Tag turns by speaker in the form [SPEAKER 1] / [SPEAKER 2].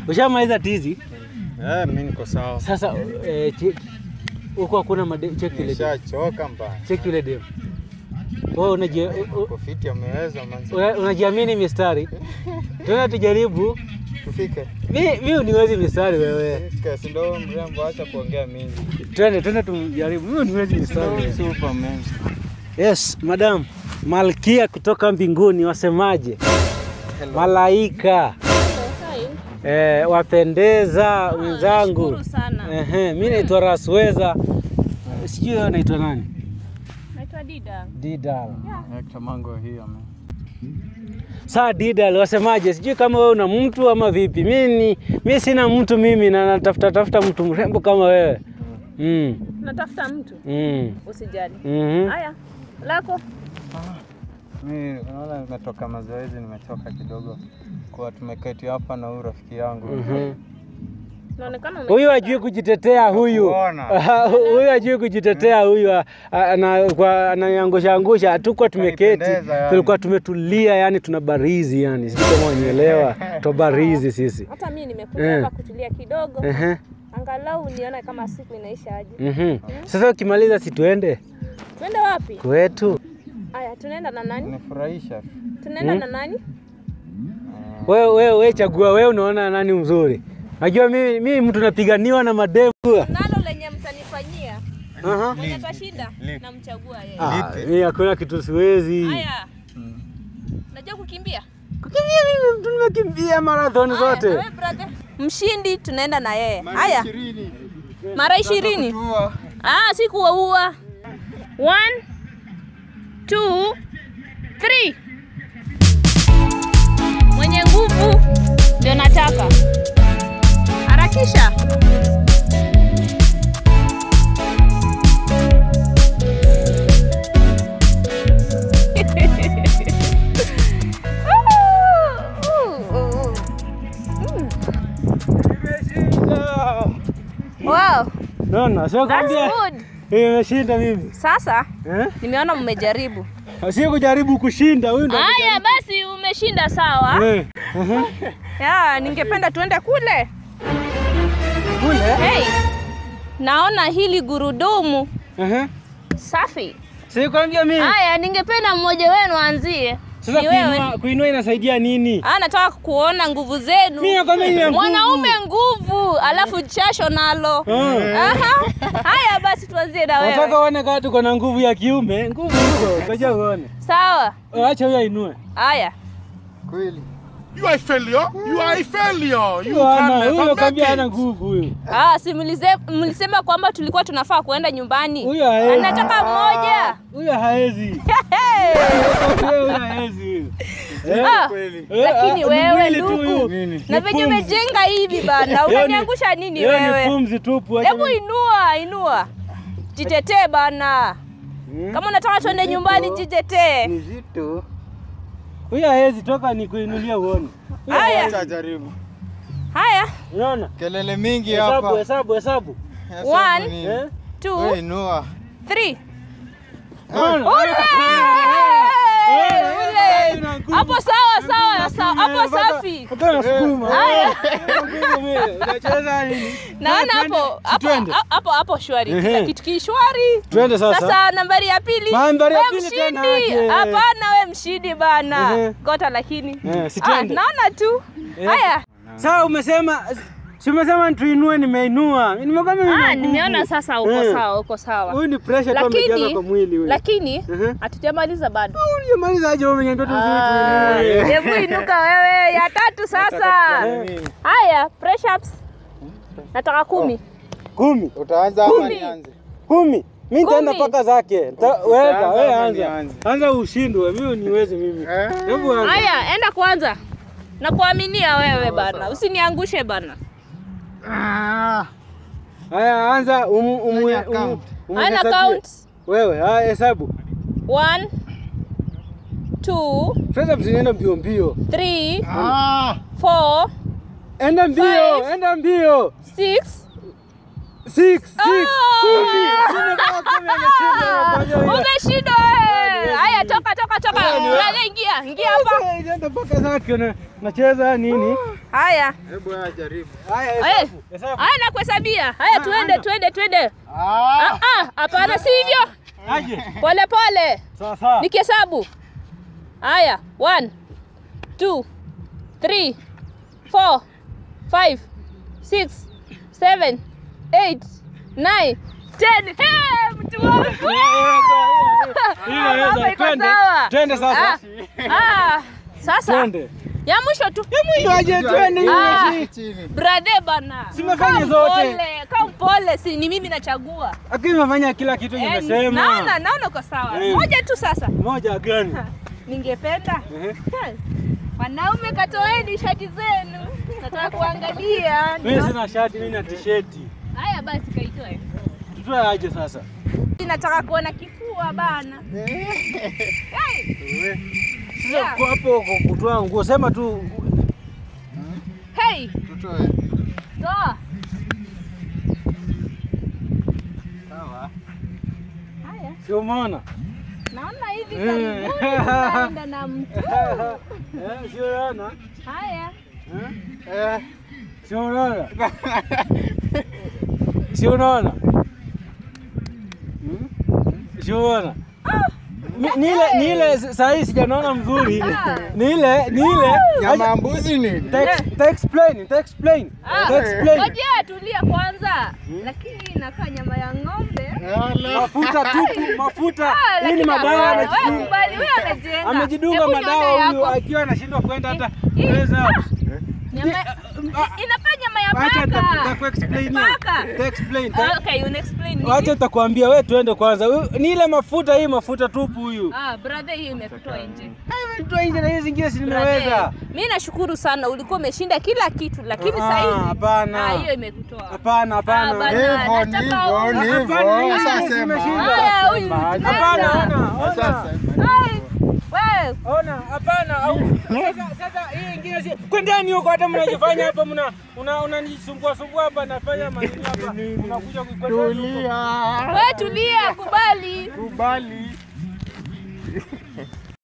[SPEAKER 1] Ushamaliza tizi?
[SPEAKER 2] Eh, mimi niko sawa.
[SPEAKER 1] Sasa eh, che- huko hakuna madem, cheki ile dem.
[SPEAKER 2] Nishachoka mbaya.
[SPEAKER 1] Cheki ile dem. Wewe unaji
[SPEAKER 2] Uko fiti ameweza manzi.
[SPEAKER 1] una- unajiamini mistari? Tuna tujaribu.
[SPEAKER 2] Tufike.
[SPEAKER 1] Mi mi uniwezi mistari wewe.
[SPEAKER 2] Fika, si ndio mrembo, acha kuongea mingi.
[SPEAKER 1] Twende twende tumjaribu. Mi uniwezi mistari. wewe.
[SPEAKER 2] Superman.
[SPEAKER 1] Yes, madam. Malkia kutoka mbinguni wasemaje? Malaika. Eh, wapendeza wenzangu.
[SPEAKER 3] nashukuru sana.
[SPEAKER 1] Ehe, mimi naitwa Rasweza. Sijui wewe unaitwa nani?
[SPEAKER 3] Naitwa Dida.
[SPEAKER 1] Didal.
[SPEAKER 2] Hector Mango here man.
[SPEAKER 1] Saa Didal wasemaje? Sijui kama wewe una mtu ama vipi. Mimi ni mimi sina mtu mimi na natafuta tafuta mtu mrembo kama wewe. Mm.
[SPEAKER 3] Natafuta mtu,
[SPEAKER 1] Mm.
[SPEAKER 3] usijali.
[SPEAKER 1] Mhm.
[SPEAKER 3] Haya, lako
[SPEAKER 2] Mimi unaona nimetoka mazoezi, nimechoka kidogo. Kwa tumeketi hapa na huyu rafiki yangu.
[SPEAKER 1] Mhm.
[SPEAKER 3] naonekana ume-
[SPEAKER 1] Huyu hajui kujitetea huyu.
[SPEAKER 2] Nakuona.
[SPEAKER 1] Huyu hajui kujitetea huyu a- a- ana- kwa- ananiangusha angusha. Hatukuwa tumeketi,
[SPEAKER 2] Kanipendeza yani.
[SPEAKER 1] tulikuwa tumetulia, yani tuna barizi yani, sijui kama unielewa, tubarizi sisi.
[SPEAKER 3] hata mimi nimekuja
[SPEAKER 1] Eh.
[SPEAKER 3] hapa kutulia kidogo,
[SPEAKER 1] Ehe.
[SPEAKER 3] angalau nione kama siku inaisha aje.
[SPEAKER 1] Mhm. Sasa ukimaliza si tuende
[SPEAKER 3] Twende wapi?
[SPEAKER 1] kwetu?
[SPEAKER 3] Haya, tunaenda na nani?
[SPEAKER 2] Nifurahisha.
[SPEAKER 3] Tunaenda na nani?
[SPEAKER 1] Wewe wewe wewe chagua wewe, unaona nani mzuri? Najua mimi mimi mtu napiganiwa na mademu.
[SPEAKER 3] Nalo lenye mtanifanyia
[SPEAKER 1] Aha.
[SPEAKER 3] mwenye tashinda, namchagua yeye.
[SPEAKER 1] Ah, mimi hakuna kitu siwezi.
[SPEAKER 3] Haya, najua kukimbia
[SPEAKER 1] Kukimbia mimi mtu nimekimbia marathon
[SPEAKER 3] Haya,
[SPEAKER 1] zote.
[SPEAKER 3] na wewe brother? Mshindi tunaenda na yeye. Haya, mara ishirini. Ah, si kuwaua. One, two, three. Mwenye nguvu ndio nataka. Harakisha. Wow,
[SPEAKER 1] Naona sio
[SPEAKER 3] that's
[SPEAKER 1] kwambia
[SPEAKER 3] good.
[SPEAKER 1] nimeshinda mimi.
[SPEAKER 3] Sasa
[SPEAKER 1] Eh?
[SPEAKER 3] nimeona mmejaribu.
[SPEAKER 1] Si kujaribu kushinda huyu ndo.
[SPEAKER 3] Haya basi, umeshinda sawa.
[SPEAKER 1] Eh. aha.
[SPEAKER 3] Ya, ningependa tuende kule.
[SPEAKER 1] Kule.
[SPEAKER 3] Hey, naona hili gurudumu
[SPEAKER 1] Aha.
[SPEAKER 3] safi.
[SPEAKER 1] Si kwambia mimi.
[SPEAKER 3] Haya, ningependa mmoja wenu aanzie.
[SPEAKER 1] Sasa
[SPEAKER 3] Ni wewe.
[SPEAKER 1] kuinua, kuinua inasaidia nini?
[SPEAKER 3] Ah, nataka kuona nguvu zenu.
[SPEAKER 1] Mimi nakwambia ni ya nguvu.
[SPEAKER 3] Mwanaume nguvu, alafu jasho nalo.
[SPEAKER 1] Ah.
[SPEAKER 3] Aha. Haya basi tuanzie na
[SPEAKER 1] Nataka
[SPEAKER 3] wewe.
[SPEAKER 1] uone kama tuko na nguvu ya kiume. Nguvu huko, ngoja uone.
[SPEAKER 3] Sawa.
[SPEAKER 1] Acha huyo ainue.
[SPEAKER 3] Haya.
[SPEAKER 2] Kweli.
[SPEAKER 4] You are a failure. You are a failure. You
[SPEAKER 1] Huyo
[SPEAKER 4] can
[SPEAKER 1] ana,
[SPEAKER 4] never
[SPEAKER 1] huyo
[SPEAKER 4] make
[SPEAKER 1] kwambia hana
[SPEAKER 4] it.
[SPEAKER 1] nguvu huyo.
[SPEAKER 3] Ah, si mlise- mlisema kwamba tulikuwa tunafaa kuenda nyumbani.
[SPEAKER 1] Huyo haezi.
[SPEAKER 3] Anataka mmoja.
[SPEAKER 1] Huyo haezi.
[SPEAKER 3] Hey.
[SPEAKER 1] Huyo huyo haezi huyo. Eh?
[SPEAKER 3] Ah,
[SPEAKER 2] Kweli.
[SPEAKER 1] Eh,
[SPEAKER 3] lakini
[SPEAKER 1] ah,
[SPEAKER 3] wewe
[SPEAKER 1] mwili tu
[SPEAKER 3] ndugu,
[SPEAKER 1] huyu.
[SPEAKER 2] Nini?
[SPEAKER 3] na
[SPEAKER 1] Ni
[SPEAKER 3] venye
[SPEAKER 1] pumzi.
[SPEAKER 3] umejenga hivi bana,
[SPEAKER 1] Hiyo ni-
[SPEAKER 3] unaniangusha nini
[SPEAKER 1] hiyo ni
[SPEAKER 3] wewe?
[SPEAKER 1] pumzi tupu. acha
[SPEAKER 3] Hebu
[SPEAKER 1] ni-
[SPEAKER 3] inua, inua, jitetee bana.
[SPEAKER 1] Hmm?
[SPEAKER 3] Kama unataka tuende nyumbani, jitetee.
[SPEAKER 2] Ni zito.
[SPEAKER 1] Huyo haezi toka ni kuinulia uone. Huyo
[SPEAKER 3] Haya.
[SPEAKER 1] haezi.
[SPEAKER 2] Acha jaribu.
[SPEAKER 3] Haya,
[SPEAKER 1] Unaona?
[SPEAKER 2] Kelele mingi
[SPEAKER 1] Hesabu,
[SPEAKER 2] hapa.
[SPEAKER 1] hesabu, hesabu.
[SPEAKER 2] Hesabu
[SPEAKER 3] One.
[SPEAKER 2] nini?
[SPEAKER 1] Eh?
[SPEAKER 2] Wewe
[SPEAKER 3] two,
[SPEAKER 2] inua.
[SPEAKER 3] three.
[SPEAKER 1] Unaona?
[SPEAKER 3] Ule!
[SPEAKER 1] Eh,
[SPEAKER 3] Ule!
[SPEAKER 1] ina nguvu.
[SPEAKER 3] Hapo sawa sawa, sawa, hapo
[SPEAKER 1] Mpaka-
[SPEAKER 3] safi.
[SPEAKER 1] mpaka nasukuma.
[SPEAKER 3] Haya.
[SPEAKER 1] Nguvu mimi. Unacheza nini?
[SPEAKER 3] Naona
[SPEAKER 1] Twende,
[SPEAKER 3] hapo
[SPEAKER 1] si
[SPEAKER 3] hapo
[SPEAKER 1] twende?
[SPEAKER 3] hapo hapo shwari.
[SPEAKER 1] Ehe.
[SPEAKER 3] Kila kitu kishwari.
[SPEAKER 1] Twende sasa.
[SPEAKER 3] Sasa nambari ya pili.
[SPEAKER 1] Nambari ya
[SPEAKER 3] We
[SPEAKER 1] pili tena
[SPEAKER 3] mshindi.
[SPEAKER 1] aje.
[SPEAKER 3] Hapana, we mshindi bana.
[SPEAKER 1] Ehe.
[SPEAKER 3] Gota lakini.
[SPEAKER 1] Eh, si
[SPEAKER 3] Ah,
[SPEAKER 1] twende.
[SPEAKER 3] naona tu.
[SPEAKER 1] Eh.
[SPEAKER 3] Haya.
[SPEAKER 1] Sasa umesema si umesema tuinue, nimeinua. Nimekwambia mimi
[SPEAKER 3] Ah,
[SPEAKER 1] na nguvu.
[SPEAKER 3] nimeona sasa uko
[SPEAKER 1] Eh.
[SPEAKER 3] sawa, uko sawa.
[SPEAKER 1] Huyu ni pressure tu amejaza
[SPEAKER 3] Lakini
[SPEAKER 1] kwa mwili huyu.
[SPEAKER 3] lakini
[SPEAKER 1] Ehe.
[SPEAKER 3] hatujamaliza bado.
[SPEAKER 1] Unamaliza aje wewe umeniambia tu
[SPEAKER 3] Ah,
[SPEAKER 1] tuinue.
[SPEAKER 3] Hebu inuka wewe, ya tatu sasa.
[SPEAKER 1] Eh.
[SPEAKER 3] Haya, press ups. Nataka kumi.
[SPEAKER 1] Kumi.
[SPEAKER 2] Utaanza ama
[SPEAKER 3] Kumi.
[SPEAKER 2] nianze?
[SPEAKER 1] Kumi. Mimi nitaenda
[SPEAKER 3] Kumi.
[SPEAKER 1] paka zake. Nita- Weza,
[SPEAKER 2] Utaanza
[SPEAKER 1] wewe
[SPEAKER 2] ama
[SPEAKER 1] anza.
[SPEAKER 2] nianze?
[SPEAKER 1] Anza ushindwe, mimi niweze mimi.
[SPEAKER 2] Eh.
[SPEAKER 1] Hebu anza.
[SPEAKER 3] Haya, enda kwanza. Nakuaminia wewe bana, usiniangushe bana.
[SPEAKER 2] Ah.
[SPEAKER 1] Haya anza umu umu
[SPEAKER 2] Fanya
[SPEAKER 1] umu.
[SPEAKER 2] count.
[SPEAKER 1] umu-
[SPEAKER 3] Haya na
[SPEAKER 1] hesabie.
[SPEAKER 3] count.
[SPEAKER 1] Wewe, haya hesabu.
[SPEAKER 3] One, two,
[SPEAKER 1] Sasa msinienda mbio mbio.
[SPEAKER 3] three,
[SPEAKER 2] Ah.
[SPEAKER 3] four,
[SPEAKER 1] Enda mbio,
[SPEAKER 3] Five.
[SPEAKER 1] enda mbio.
[SPEAKER 3] six.
[SPEAKER 1] Six, six.
[SPEAKER 3] Ah!
[SPEAKER 1] Kumi. Kumi kama kumi ameshinda, amefanya hiyo.
[SPEAKER 3] Umeshinda wewe. haya toka toka toka. Brother ingia, ingia hapa.
[SPEAKER 1] Eh, Nenda mpaka zake na nacheza nini?
[SPEAKER 3] Haya.
[SPEAKER 2] Hebu haya jaribu.
[SPEAKER 1] Haya,
[SPEAKER 3] Eh.
[SPEAKER 1] hesabu, hesabu.
[SPEAKER 3] Haya nakuhesabia. Haya tuende tuende tuende. Ah ah, hapana si hivyo.
[SPEAKER 1] Aje.
[SPEAKER 3] Pole pole.
[SPEAKER 1] Sawa sawa.
[SPEAKER 3] Nikihesabu. Haya, one, two, three, four, five, six, seven, eight, nine, ten. Hey, mtu wangu.
[SPEAKER 1] Ile
[SPEAKER 3] Hapa
[SPEAKER 1] ile
[SPEAKER 3] iko
[SPEAKER 1] twende.
[SPEAKER 3] sawa.
[SPEAKER 1] Twende sasa.
[SPEAKER 3] Ah, sasa
[SPEAKER 1] Twende.
[SPEAKER 3] ya mwisho tu.
[SPEAKER 1] Aje twende
[SPEAKER 3] Ah.
[SPEAKER 1] hiyo.
[SPEAKER 2] Chini.
[SPEAKER 3] Brother bana.
[SPEAKER 1] Simefanya
[SPEAKER 3] Kaa
[SPEAKER 1] zote.
[SPEAKER 3] mpole, kaa mpole, si ni mimi nachagua.
[SPEAKER 1] Lakini umefanya kila kitu
[SPEAKER 3] Eh,
[SPEAKER 1] nimesema.
[SPEAKER 3] Naona naona uko sawa.
[SPEAKER 1] Eh.
[SPEAKER 3] Moja tu sasa.
[SPEAKER 1] Moja gani?
[SPEAKER 3] Ningependa
[SPEAKER 1] Ehe.
[SPEAKER 3] wanaume katoeni shati zenu, nataka kuangalia.
[SPEAKER 1] Mimi sina shati, mimi na t-shirt.
[SPEAKER 3] Haya basi, kaitoe.
[SPEAKER 1] Tutoe aje sasa?
[SPEAKER 3] Nataka kuona kifua bana.
[SPEAKER 1] Sasa kwa hapo kwa kutoa nguo sema tu
[SPEAKER 3] Hey,
[SPEAKER 2] Tutoe.
[SPEAKER 3] toa.
[SPEAKER 2] Sawa.
[SPEAKER 3] Haya,
[SPEAKER 1] si umeona?
[SPEAKER 3] naona hivi
[SPEAKER 1] Eh.
[SPEAKER 3] karibuni tunaenda na mtu.
[SPEAKER 1] Eh, si unaona?
[SPEAKER 3] Haya,
[SPEAKER 1] Eh?
[SPEAKER 2] Eh.
[SPEAKER 1] Si unaona? Si unaona? Hmm? Si unaona? Ni- Ni ile ni ile saa hii sijanaona mzuri. Ni ile ni ile
[SPEAKER 2] Nyama ya mbuzi nini?
[SPEAKER 1] Ta- ta explain, ta explain.
[SPEAKER 3] Ah,
[SPEAKER 1] Ta explain.
[SPEAKER 3] ngoja tulia kwanza, lakini inakaa nyama ya ng'ombe.
[SPEAKER 1] Mafuta tupu, mafuta.
[SPEAKER 3] Ah,
[SPEAKER 1] Hii ni
[SPEAKER 3] lakini
[SPEAKER 1] madawa
[SPEAKER 3] hapana, wewe
[SPEAKER 1] amejidunga.
[SPEAKER 3] kubali, wewe amejenga.
[SPEAKER 1] Amejidunga
[SPEAKER 3] Hebu nione
[SPEAKER 1] madawa huyu
[SPEAKER 3] yako.
[SPEAKER 1] akiwa anashindwa kwenda hata
[SPEAKER 3] Hii-
[SPEAKER 1] kuweza.
[SPEAKER 3] Nyama, inakaa nyama ya
[SPEAKER 1] Acha
[SPEAKER 3] paka.
[SPEAKER 1] nitakuexplain.
[SPEAKER 3] Paka.
[SPEAKER 1] Nitaexplain.
[SPEAKER 3] Ah, Okay, una-explain nini?
[SPEAKER 1] Wacha nitakwambia wewe tuende kwanza. Huyu- Ni ile mafuta hii mafuta tupu huyu.
[SPEAKER 3] Ah, brother, hiyo imekutoa nje.
[SPEAKER 1] Toa nje na hizi zingine si nimeweza.
[SPEAKER 3] Brother, Mimi nashukuru sana, ulikuwa umeshinda kila kitu, lakini
[SPEAKER 1] Ah,
[SPEAKER 3] sasa hivi
[SPEAKER 1] hapana.
[SPEAKER 3] ah, hiyo imekutoa.
[SPEAKER 1] Hapana,
[SPEAKER 3] Ah,
[SPEAKER 1] hapana.
[SPEAKER 3] bana.
[SPEAKER 2] Hivyo
[SPEAKER 3] nataka
[SPEAKER 2] ndivyo
[SPEAKER 3] uone.
[SPEAKER 2] ndivyo.
[SPEAKER 1] Hapana,
[SPEAKER 2] Sasa
[SPEAKER 1] mimi
[SPEAKER 2] sema.
[SPEAKER 1] nimeshinda.
[SPEAKER 3] Haya, huyu
[SPEAKER 2] Hapana,
[SPEAKER 1] Hapana,
[SPEAKER 3] tunaenda.
[SPEAKER 1] ona, ona.
[SPEAKER 2] Sasa
[SPEAKER 3] Ai, wewe
[SPEAKER 1] Ona, hapana. au- Sasa sasa hii ingine si kwendeni huko hata mnajifanya hapa mna una unanisumbua sumbua hapa nafanya manini hapa. Unakuja kuikwenda huko.
[SPEAKER 2] Tulia.
[SPEAKER 3] wewe tulia, kubali.
[SPEAKER 2] Kubali.